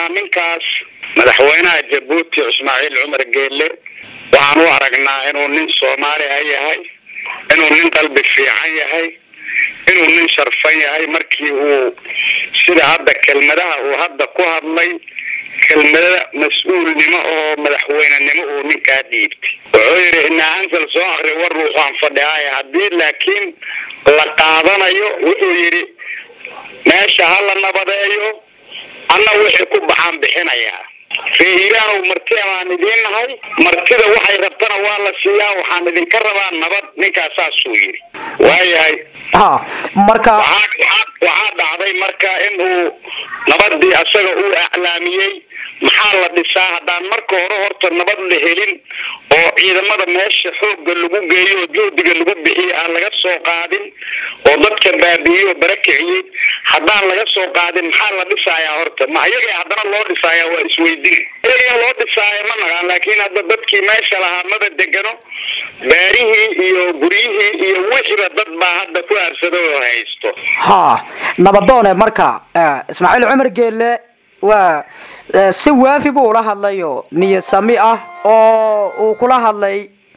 aragnaa ninkaas madaxweynaha jabuuti ismaaciil cumar geelle waxaan u aragnaa inuu nin soomaali ah yahay inuu nin qalbi fiican yahay inuu nin sharfan yahay markii uu sida hadda kelmadaha uu hadda ku hadlay kelmada mas-uulnimo oo madaxweynenimo uu ninkaa dhiibtay wuxuu yidhi inaa ansal soo akri war ruuxaan fadhihaaya haddii laakiin la qaadanayo wuxuu yidhi meesha ha la nabadeeyo anna wixii ku baxaan bixinayaa ree hiiraanow marti baan idiin nahay martida waxay rabtana waa la siiyaa waxaan idinka rabaa nabad ninkaas saasuu yidhi waayahay ha marka waxaa dhacday marka in uu nabadii asaga uu aclaamiyey maxaa la dhisaa haddaan marka hore horta nabad la helin oo ciidamada meesha xoogga lagu geeyo oo juhdiga lagu bixiyo aan laga soo qaadin oo dadka baabiiyey oo barakiciyey haddaan laga soo qaadin maxaa la dhisayaa horta ma iyaga haddana loo dhisaaya waa isweydin iyaga loo dhisaaya ma naqaan laakiin hadda dadkii meesha lahaa maba degano baarihii iyo guryihii iyo wixiba dad baa hadda ku aarsado oo haysto ha nabadoone marka ismaaciil cumar geelle waa si waafi buu ula hadlayo niyad sami ah oo uu kula hadlay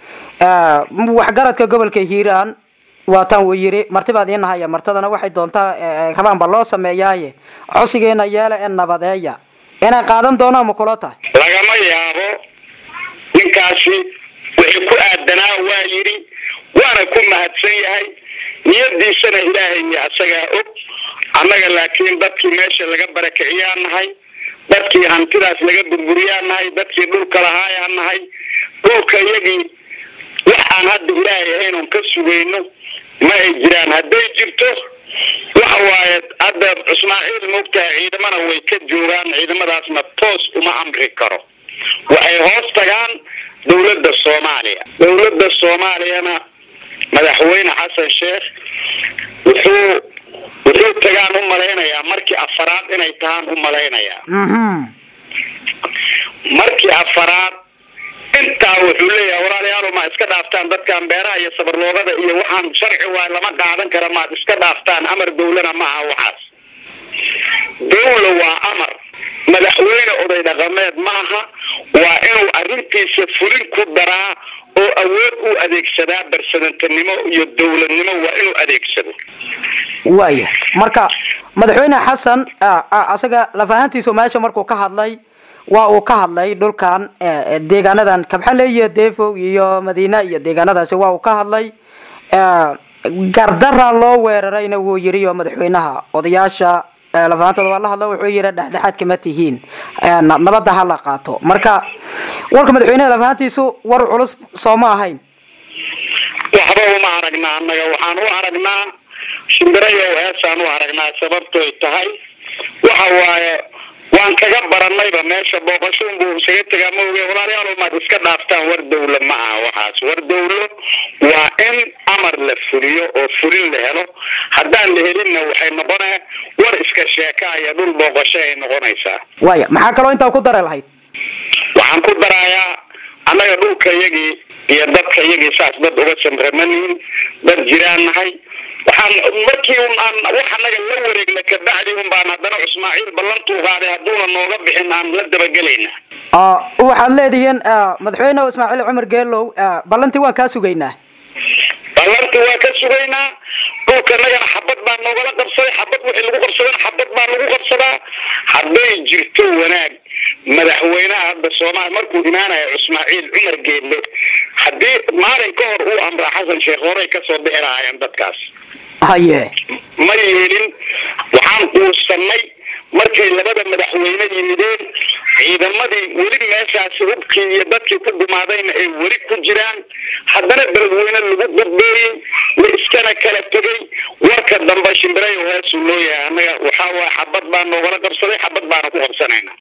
waxgaradka gobolka hiiraan waataan uu yidhi martibaad ii nahaya martadana waxay doontaa rabaanba loo sameeyaaye codsigeena yeela ee nabadeeya inay qaadan doonaan ma kula tahay lagama yaabo ninkaasi wixii ku aadanaa waa yidhi waana ku mahadsan yahay niyadiisana ilaahay iyo asagaa og annaga laakiin dadkii meesha laga barakiciyaa nahay dadkii hantidaas laga burburiyaa nahay dadkii dhulka lahaayaa nahay dhulka iyagii wax aan hadda ilaahay ahaynon ka sugayno ma ay jiraan hadday jirto waxa waaye hadda ismaaciil moogtahay ciidamana way ka joogaan ciidamadaasna toos uma amri karo waxay hoos tagaan dowladda soomaaliya dowladda soomaaliyana madaxweyne xasan sheekh wuxuu wuxuu tagaan u malaynayaa markii afaraad inay tahaan u malaynayaa markii afaraad intaa wuxuu leeyahay walaalayaal ma iska dhaaftaan dadkan beeraha iyo sabarloogada iyo waxaan sharci waay lama qaadan kara maad iska dhaaftaan amar dawlana ma aha waxaas dawla waa amar madaxweyne oday dhaqameed ma aha waa inuu arrintiisa fulin ku daraa oo awood u adeegsadaa barsadantanimo iyo dawladnimo waa inuu adeegsado waaya marka madaxweyne xasan asaga lafahantiisu meesha markuu ka hadlay waa uu ka hadlay dhulkan deegaanadan kabxale iyo defow iyo madiina iyo deegaanadaasi waa uu ka hadlay gardara loo weerarayna wuu yiri oo madaxweynaha odayaasha lafahantooda waa la hadlo wuxuu yiri dhexdhexaad kama tihiin nabadda ha la qaato marka warka madaxweynaha lafahantiisu war culus soo ma ahayn waxba uma aragnaa annaga waxaan u aragnaa shimbirayow heesaan u aragnaa sababtoy tahay waxa waaye waan kaga baranayba meesha booqashoon buu isaga tegaa ma oge walaalayaal maad iska dhaaftaan war dawlo ma aha waxaas war dawlo waa in amar la fuliyo oo fulin la helo haddaan la helinna waxay noqonaa war iska sheeka iyo dhul booqasho ay noqonaysaa waaya maxaa kaloo intaa ku dara lahayd waxaan ku darayaa annaga dhulka iyagii iyo dadka iyagii saas dad uga samramanin dad jiraan nahay waxaan markii aan wax anaga la wareegna kabacdi un baan haddana ismaaciil ballantuu qaaday hadduuna nooga bixin aan la dabagelayna waxaad leedihiin madaxweyne ismaaciil cumar geelow ballantii waan kaa sugaynaa ballantii waan ka sugaynaa dhulka nagana xabad baa noogala qabsaday xabad wixii lagu qabsadana xabad baa lagu qabsadaa hadday jirto wanaag madaxweynaha hadda soomaaliya markuu imaanayo ismaaciil cumar geelle haddii maalin ka hor uu amraa xasan sheekh horey kasoo bixi lahaayeen dadkaas haye ma yeelin waxaan quusanay markay labada madaxweyne yimideen ciidamadii weli meeshaasi hubkii iyo dadkii ku gumaadayna ay weli ku jiraan haddana beledweyne lagu gudbeeyey la iskana kala tegay warka dambe shimbirayo heesuu loo yahay annaga waxaa waaya xabad baa noogala qabsaday xabad baana ku qabsanayna